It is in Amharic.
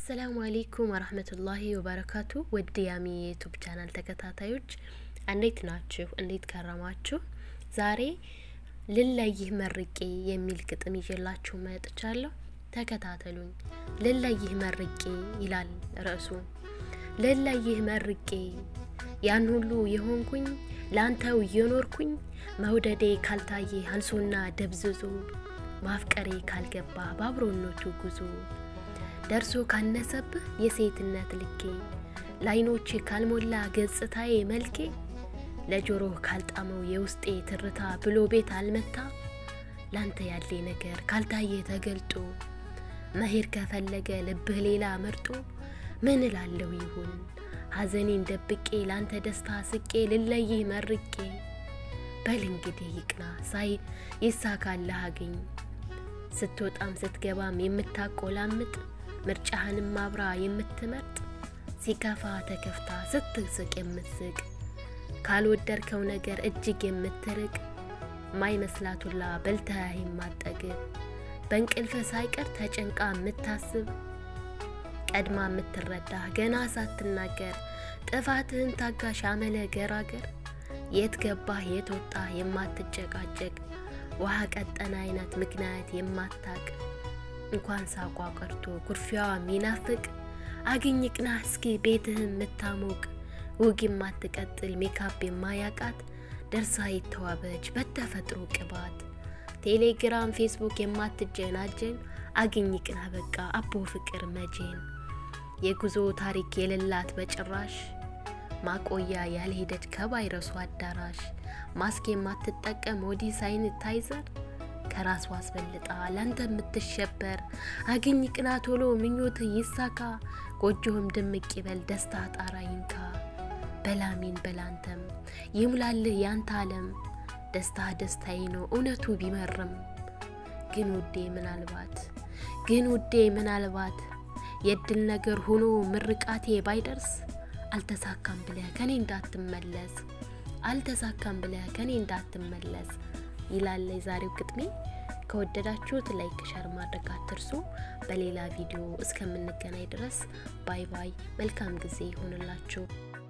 አሰላሙ አሌይኩም ወረህመቱላሂ ወበረካቱ ውድ ያሚ የዩቱብ ቻናል ተከታታዮች እንዴት ናችሁ? እንዴት ከረማችሁ? ዛሬ ልለይህ መርቄ የሚል ግጥም ይዤላችሁ መጥቻለሁ። ተከታተሉኝ። ልለይህ መርቄ ይላል ርዕሱ። ልለይህ መርቄ ያን ሁሉ የሆንኩኝ ለአንተው እየኖርኩኝ መውደዴ ካልታየ አንሶና ደብዝዞ ማፍቀሬ ካልገባ በአብሮነቱ ጉዞ ደርሶ ካነሰብህ የሴትነት ልኬ ለዓይኖቼ ካልሞላ ገጽታዬ መልኬ ለጆሮህ ካልጣመው የውስጤ ትርታ ብሎ ቤት አልመታ ላንተ ያሌ ነገር ካልታየ ተገልጦ መሄድ ከፈለገ ልብህ ሌላ መርጦ ምን እላለሁ ይሁን ሐዘኔን ደብቄ ላንተ ደስታ ስቄ ልለይህ መርቄ በል እንግዲህ ይቅና ሳይ ይሳካልህ አገኝ ስትወጣም ስትገባም የምታቆላምጥ ምርጫህንም አብራ የምትመርጥ ሲከፋ ተከፍታ ስትስቅ የምትስቅ ካልወደድከው ነገር እጅግ የምትርቅ ማይመስላቱላ በልተህ የማጠግብ በእንቅልፍ ሳይቀር ተጨንቃ የምታስብ ቀድማ የምትረዳ ገና ሳትናገር ጥፋትህን ታጋሽ አመለ ገራገር የት ገባህ የት ወጣህ የማትጨቃጨቅ ውሃ ቀጠነ አይነት ምክንያት የማታቅ እንኳን ሳቋ ቀርቶ ኩርፊያዋ ሚናፍቅ አግኝ ቅና እስኪ ቤትህን የምታሞቅ ውግ የማትቀጥል ሜካፕ የማያቃት ደርሳ የተዋበች በተፈጥሮ ቅባት ቴሌግራም ፌስቡክ የማትጀናጀን አግኝ ቅና በቃ አቦ ፍቅር መቼን የጉዞ ታሪክ የሌላት በጭራሽ ማቆያ ያልሄደች ከቫይረሱ አዳራሽ ማስክ የማትጠቀም ሞዲ ሳኒታይዘር ከራሷ አስበልጣ ላንተ የምትሸበር አግኝ ቅና ቶሎ ምኞት ይሳካ ጎጆህም ድምቅ ይበል ደስታ ጣራ ይንካ በላሚን በላንተም ይሙላልህ ያንተ አለም ደስታ ደስታዬ ነው እውነቱ ቢመርም ግን ውዴ ምናልባት ግን ውዴ ምናልባት የድል ነገር ሆኖ ምርቃቴ ባይደርስ አልተሳካም ብለህ ከኔ እንዳትመለስ አልተሳካም ብለህ ከኔ እንዳትመለስ ይላል የዛሬው ግጥሜ። ከወደዳችሁት ላይክ ሸር ማድረግ አትርሱ። በሌላ ቪዲዮ እስከምንገናኝ ድረስ ባይ ባይ። መልካም ጊዜ ይሆንላችሁ።